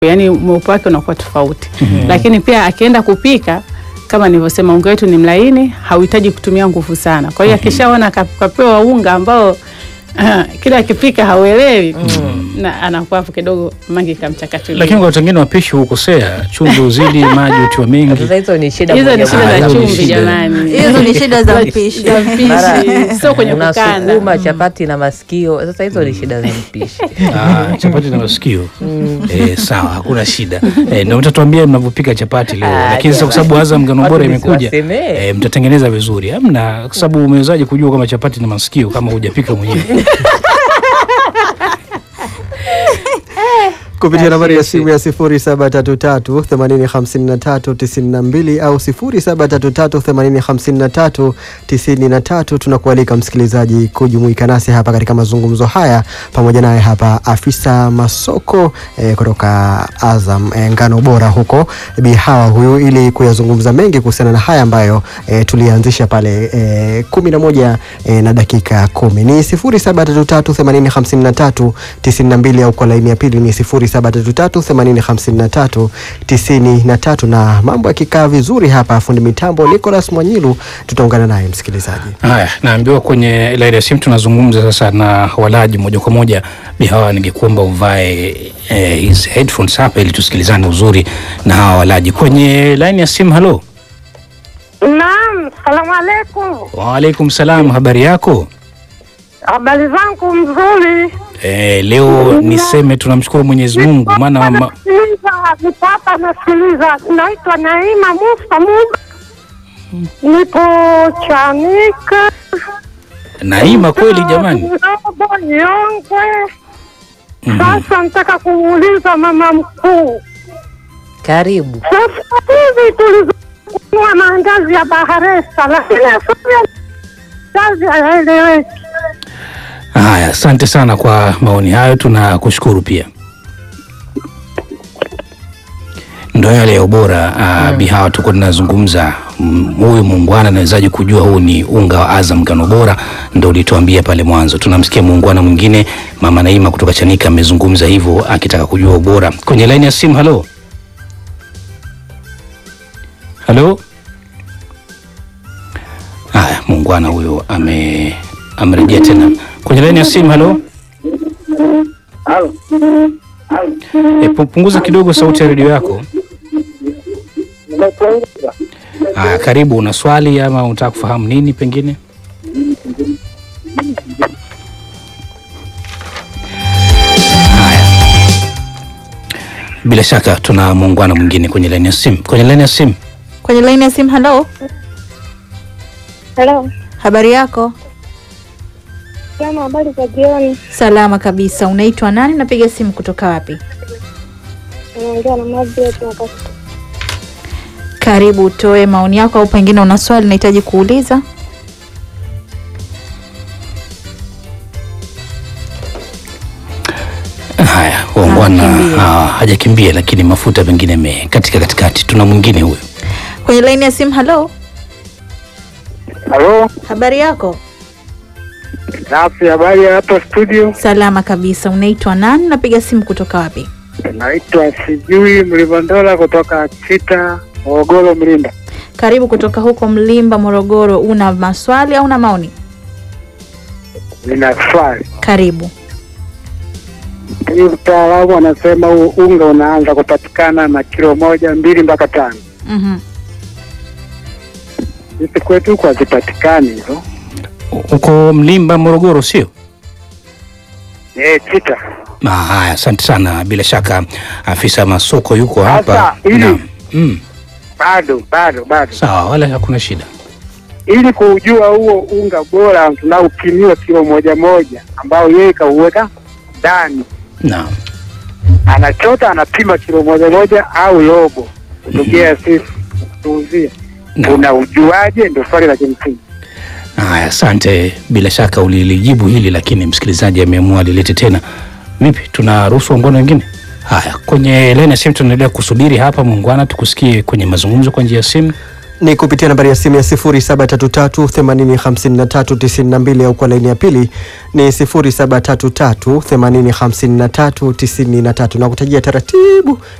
yani mweupe wake unakuwa tofauti lakini pia akienda kupika kama nilivyosema unga wetu ni mlaini hauhitaji kutumia nguvu sana kwa hiyo akishaona kap- kapewa unga ambao kila akipika hauelewi na anakuwa hapo kidogo mangi kamchakachulia Lakini kwa watu wengine wapishi hukosea, chumvi uzidi, maji utiwa mengi. Sasa hizo ni shida hizo ni moja shida Ah, za hizo ni chumvi shida. jamani Hizo ni shida za mpishi. za mpishi sio kwenye kukanda unasukuma chapati na masikio. Sasa hizo ni shida za mpishi. Ah, chapati na masikio eh, sawa, hakuna shida eh, ndio mtatuambia mnavyopika chapati leo, Ah, lakini sasa kwa sababu Azam ngano Watu bora imekuja nisiwasemee. eh, mtatengeneza vizuri. Hamna, kwa sababu umewezaje kujua kama chapati na masikio kama hujapika mwenyewe? kupitia nambari ya Asisi. simu ya 0733805392 au 0733805393 tunakualika msikilizaji kujumuika nasi hapa katika mazungumzo haya pamoja naye hapa afisa masoko eh, kutoka Azam eh, ngano bora huko Bi Hawa huyu ili kuyazungumza mengi kuhusiana na haya ambayo eh, tulianzisha pale eh, kumi na moja eh, na dakika kumi ni 0733805392 au kwa laini ya pili ni 0733805393 na mambo yakikaa vizuri hapa fundi mitambo Nicholas Mwanyilu tutaungana naye msikilizaji Haya, naambiwa kwenye laini ya simu tunazungumza sasa na walaji moja kwa moja. Bihawa, ningekuomba uvae eh, hizi headphones hapa ili tusikilizane uzuri na hawa walaji kwenye laini ya simu. Halo, Naam, salamu alaikum. waalaikum salam, habari yako? Habari zangu mzuri. Eh, leo niseme tunamshukuru Mwenyezi Mungu maana ma, Nasikiliza, nipo hapa nasikiliza. Naitwa Naima Musa Muba, nipo Chanika. Naima kweli jamani. Robo Nyongwe. Mhm. Sasa nataka kumuuliza mama mkuu, Karibu. sasa hivi tulizokunua maandazi ya Baharesa, lakini asili maandazi hayaeleweki. Haya, asante sana kwa maoni hayo, tunakushukuru pia. Ndo yale ya ubora uh, Bihawa, tuko tunazungumza mm, huyu muungwana anawezaje kujua huu ni unga wa Azam ngano bora? Ndo ulituambia pale mwanzo. Tunamsikia muungwana mwingine mama Naima kutoka Chanika amezungumza hivyo akitaka kujua ubora. Kwenye laini ya simu, halo halo. Haya, muungwana huyo ame amerejea tena kwenye laini ya simu. Halo, e, pu- punguza kidogo sauti ya redio yako. Haya, karibu. Una swali ama unataka kufahamu nini pengine? Haya, bila shaka tuna muungano mwingine kwenye laini ya simu. Kwenye laini ya simu, Kwenye laini ya simu, halo, Hello. habari yako? Kama habari za jioni, Salama kabisa. Unaitwa nani? Napiga simu kutoka wapi? naongea na Margaret na Karibu, utoe maoni yako, au pengine una swali unahitaji kuuliza. haya muungwana Hajakimbia. ah, hajakimbia, lakini mafuta pengine me katika katikati. Tuna mwingine huyo. Kwenye laini ya simu, halo, Halo, habari yako? safi. Habari ya hapa studio, Salama kabisa. Unaitwa nani? Napiga simu kutoka wapi? naitwa sijui Mlivondola kutoka Chita, Morogoro, Mlimba. Karibu kutoka huko Mlimba, Morogoro. Una maswali au una maoni? Nina swali Karibu. hii, mtaalamu anasema huu unga unaanza kupatikana na kilo moja mbili mpaka tano. Mhm. Sisi kwetu huku hazipatikani hizo. Uko Mlimba, Morogoro, sio? Eh, Chita. Ah, haya, asante sana. Bila shaka afisa masoko yuko hapa. Sasa, ili- Naam. Mm, Bado bado bado, sawa, wala hakuna shida. ili kuujua huo unga bora tunaupimiwa kilo moja moja, ambao yeye kauweka ndani, Naam. anachota anapima kilo moja moja au robo, kutugea sisi tuuzie Naam. unaujuaje? Ndio swali la kimsingi. Haya, asante. Bila shaka ulilijibu hili, lakini msikilizaji ameamua alilete tena. Vipi, tunaruhusu wangwana wengine? Haya, kwenye laini ya simu tunaendelea kusubiri hapa. Muungwana, tukusikie kwenye mazungumzo kwa njia ya simu. ni kupitia nambari ya simu ya 0733805392 au kwa laini ya pili ni 0733805393 na kutajia taratibu